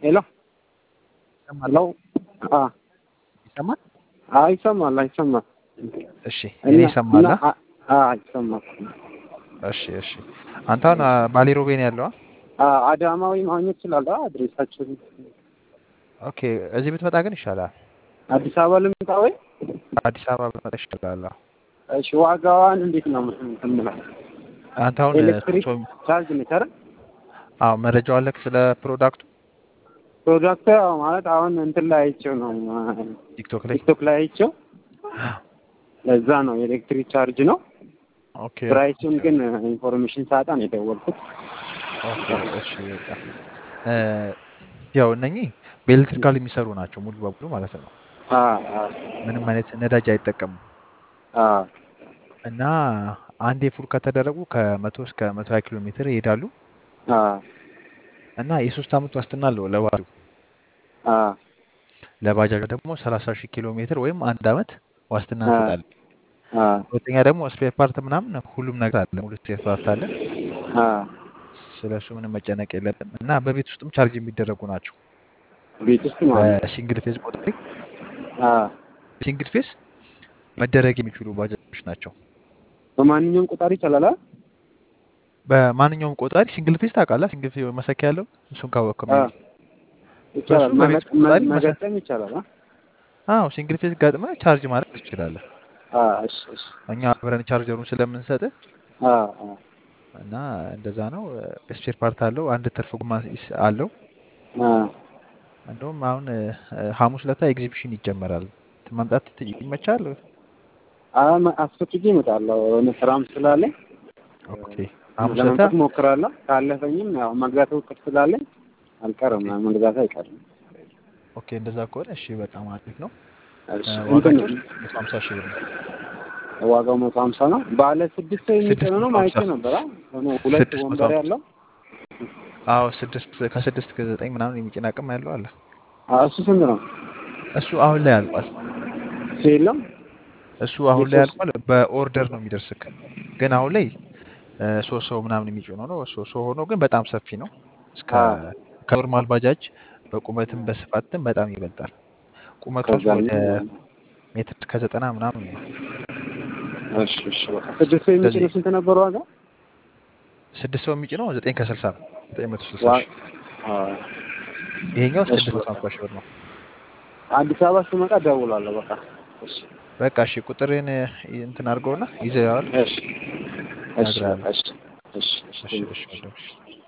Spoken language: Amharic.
ሄሎ ይሰማል ሄሎ አ ይሰማል? አ ይሰማል አይሰማል? እሺ እኔ እና ይሰማል። እና አ አ ይሰማል። እሺ እሺ። አንተ አሁን አ፣ ባሌ ሮቤ ነው ያለው? አ አዳማዊ ማግኘት ትችላለህ? አድሬሳችን ኦኬ። እዚህ ብትመጣ ግን ይሻላል። አዲስ አበባ ልምጣ ወይ? አዲስ አበባ ብትመጣ ይሻላል። አዎ። እሺ ዋጋዋን እንዴት ነው የምትምለው? አንተ አሁን ኤሌክትሪክ ፎቶ ቻርጅ ነች አይደል? አዎ መረጃው አለክ ስለ ፕሮዳክቱ ፕሮዳክቱ ያው ማለት አሁን እንትን ላይ አይቼው ነው ቲክቶክ ላይ? ቲክቶክ ላይ አይቼው ለዛ ነው ኤሌክትሪክ ቻርጅ ነው። ኦኬ ፕራይሱን ግን ኢንፎርሜሽን ሳጣ ነው የደወልኩት። ኦኬ። እሺ በቃ እ፣ ያው እነኚህ በኤሌክትሪካል የሚሰሩ ናቸው ሙሉ በሙሉ ማለት ነው። አ አ ምንም አይነት ነዳጅ አይጠቀሙም አ እና አንዴ ፉል ከተደረጉ ከመቶ እስከ መቶ ሀያ ኪሎ ሜትር ይሄዳሉ አ እና የሶስት አመት ዋስትና አለው ለባጃጁ። አ ለባጃጁ ደግሞ ሰላሳ ሺህ ኪሎ ሜትር ወይም አንድ አመት ዋስትና አ እንሰጣለን። አ ሁለተኛ ደግሞ ስፔር ፓርት ምናምን ሁሉም ነገር አለ፣ ሙሉ ስፔር ፓርት አለ። አ ስለ እሱ ምንም መጨነቅ የለብን እና በቤት ውስጥም ቻርጅ የሚደረጉ ናቸው። ቤት ውስጥ ማለት በሲንግል ፌዝ ቆጣሪ አ ሲንግል ፌዝ መደረግ የሚችሉ ባጃጆች ናቸው። በማንኛውም ቁጣሪ ይቻላል አይደል? በማንኛውም ቆጣሪ ሲንግል ፌዝ ታውቃለህ? ሲንግል ፌዝ መሰኪያ ያለው እሱን ካወቅከው አ ሜቢ ይቻላል በሱ በቤት መገ- ቆጣሪ መ- መሰ መገጠም ይቻላል። አ አዎ ሲንግል ፌዝ ገጥመህ ቻርጅ ማድረግ ትችላለህ። አ እሺ እሺ እኛ አብረን ቻርጀሩን ስለምንሰጥህ አ አ እና እንደዛ ነው። ስፔር ፓርት አለው። አንድ ትርፍ ጎማ ይስ- አለው። አ እንደውም አሁን እ፣ ሐሙስ ለታ ኤግዚቢሽን ይጀመራል። መምጣት ት- ይመቻል። አ መ- አስፈቅጄ እመጣለሁ። የሆነ ስራም ስላለኝ ኦኬ ሐሙስ ለታ ለመምጣት እሞክራለሁ። ካለፈኝም ያው መግዛት እውቀት ስላለኝ አልቀርም፣ መግዛት አይቀርም። ኦኬ እንደዛ ከሆነ እሺ በጣም አሪፍ ነው። እሺ እ፣ እንትን ዋጋቸው መቶ ሀምሳ ሺህ ብር ነው። ዋጋው መቶ ሀምሳ ነው። ባለ ስድስት ሰው ስድስት የሚጭነው ነው መቶ ማይቼ ሀምሳ ነበር። አ ሆነ ሁለት ስድስት መቶ ወንበር ሀምሳ ያለው አዎ ስድስት ከስድስት ከዘጠኝ ምናምን የሚጭን አቅም ያለው አለ። አ እሱ ስንት ነው? እሱ አሁን ላይ አልቋል። እሱ የለም እሱ አሁን ላይ የሶስት አልቋል። በኦርደር ነው የሚደርስክ። ግን አሁን ላይ እ፣ ሶስት ሰው ምናምን የሚጭነው ነው። ሶስት ሰው ሆኖ ግን በጣም ሰፊ ነው። እስከ አ ከኖርማል ባጃጅ በቁመትም በስፋትም በጣም ይበልጣል። ቁመቱ ራሱ ከዛ ወደ ሜትር ከዘጠና ምናምን ነው። እሺ እሺ በቃ ስድስት ሰው ስለዚህ የሚጭነው ስንት ነበር ዋጋ? ስድስት ሰው የሚጭነው ዘጠኝ ከስልሳ ነው። ዘጠኝ መቶ ስልሳ ዋ ሺህ አ ይሄኛው እሺ ስድስት መቶ በቃ ሀምሳ ሺህ ብር ነው። አዲስ አበባ ስመጣ እደውላለሁ። በቃ እሺ በቃ እሺ ቁጥርን እ፣ እንትን አድርገውና ይዘዋል እሺ እሺ በቃ እነግርሃለሁ። እሺ እሺ እሺ እሺ ቴንክ እሺ ዩ። ወንድም፣ እሺ